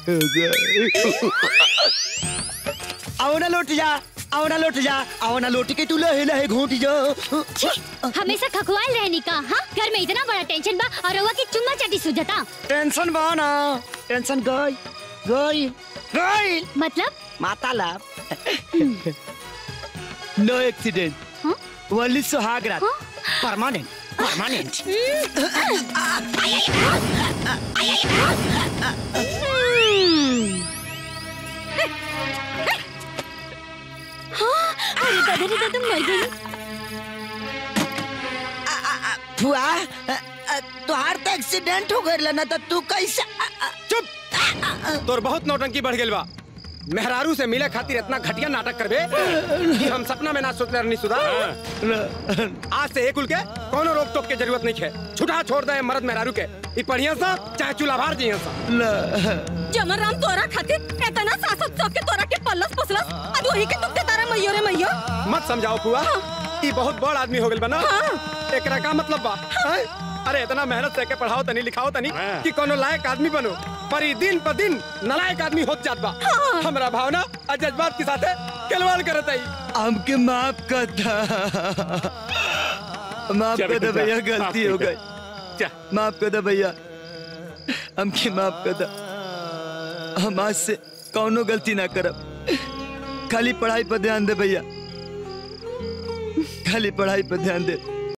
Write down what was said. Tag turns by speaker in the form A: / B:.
A: आओ ना लौट जा आओ ना लौट जा आओ ना लौट के तू लहे लहे घोट जा
B: छी, हमेशा खखवाल रहनी का हाँ घर में इतना बड़ा टेंशन बा और रउआ की चुम्मा चाटी सुझता
A: टेंशन बा ना टेंशन गई गई गई
B: मतलब
A: माता लाभ नो एक्सीडेंट
B: हाँ?
A: ओनली सुहाग रात
B: हाँ?
A: परमानेंट परमानेंट
B: हम्म। हाँ, अरे दादा रे दादा मर गई
A: फुआ तुहार तो एक्सीडेंट हो गइल ना तो तू कैसे
C: चुप तोर बहुत नौटंकी बढ़ गेल बा मेहरारू से मिले खातिर इतना घटिया नाटक करबे कि हम सपना में ना सोचले रहनी सुधा आज से एक उल के कोनो रोक टोक के जरूरत नहीं है छुटा छोड़ दे मर्द मेहरारू के ई पढ़िया सा चाहे चूल्हा भार जिया सा
D: जमन राम तोरा खातिर एतना सासत सौ के तोरा के पल्लस पसलस अब वही के तुमके तारा मैयो रे मैयो
C: मत समझाओ पुआ ई बहुत बड़ आदमी हो गेल बा ना एकरा का मतलब बा हैं? अरे इतना मेहनत से के पढ़ाओ तनी लिखाओ तनी कि कोनो लायक आदमी बनो पर ई दिन पर दिन नलायक आदमी होत जात बा हमरा भावना और जज्बात के साथे खिलवाड़ करत आई
A: हमके माफ कर दा माफ
E: चल
A: कर दे
E: बेटा,
A: भैया
E: माफ
A: गलती हो
E: कर दे।
A: गई
E: जा
A: माफ कर दे भैया हमके माफ कर दा हम आज से कौनो गलती ना करब खाली पढ़ाई पर ध्यान दे भैया खाली पढ़ाई पर ध्यान दे